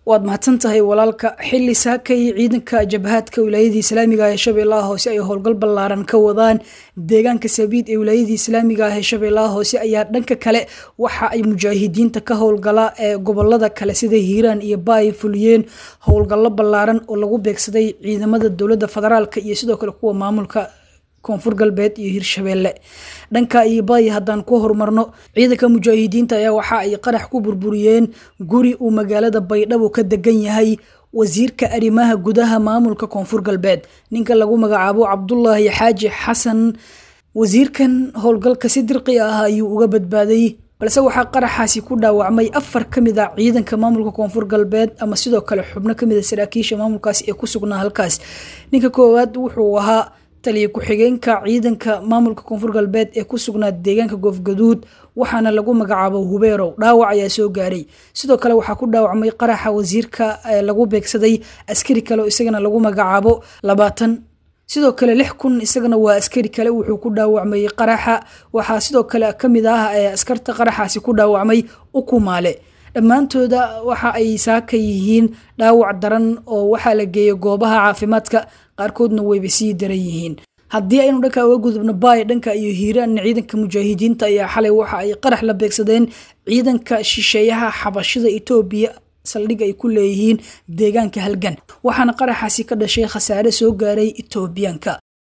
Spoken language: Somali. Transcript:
waad mahadsan tahay walaalka xili saakay ciidanka jabhaadka wilaayadii islaamiga ah ee shabeellaha hoose ay howlgal ballaaran ka wadaan deegaanka sabiid ee wilaayadii islaamiga ah ee shabeellaha hoose ayaa dhanka kale waxa ay mujaahidiinta ka howlgala ee gobolada kale sida hiiraan iyo baay fuliyeen howlgallo ballaaran oo lagu beegsaday ciidamada dowladda federaalka iyo sidoo kale kuwa maamulka koonfur galbeed iyo hirshabeelle dhanka iyo baay haddaan ku horumarno ciidanka mujaahidiinta ayaa waxa ay qarax ku burburiyeen guri uu magaalada baydhabo ka degan yahay wasiirka arrimaha gudaha maamulka koonfur galbeed ninka lagu magacaabo cabdulaahi xaaji xasan wasiirkan howlgalka si dirqi ah ayuu uga badbaaday balse waxaa qaraxaasi ku dhaawacmay afar ka mid a ciidanka maamulka koonfur galbeed ama sidoo kale xubno kamid a saraakiisha maamulkaasi ee ku sugnaa halkaas ninka koowaad wuxuu ahaa taliya ku-xigeenka ciidanka maamulka koonfur galbeed ee ku sugnaa deegaanka goofgaduud waxaana lagu magacaabo hubeerow dhaawac ayaa soo gaaray sidoo kale waxaa ku dhaawacmay qaraxa wasiirka lagu beegsaday askari kale oo isagana lagu magacaabo labaatan sidoo kale lix kun isagana waa askari kale wuxuu ku dhaawacmay qaraxa waxaa sidoo kale kamid ah askarta qaraxaasi ku dhaawacmay ukumaale dhammaantooda waxa ay saaka yihiin dhaawac daran oo waxaa la geeya goobaha caafimaadka qaarkoodna wayba sii daran yihiin haddii aynu dhanka uga gudubno baay dhanka iyo hiiraanna ciidanka mujaahidiinta ayaa xalay waxa ay qarax la beegsadeen ciidanka shisheeyaha xabashida etoobiya saldhig ay ku leeyihiin deegaanka halgan waxaana qaraxaasi ka dhashay khasaare soo gaaray etoobiyaanka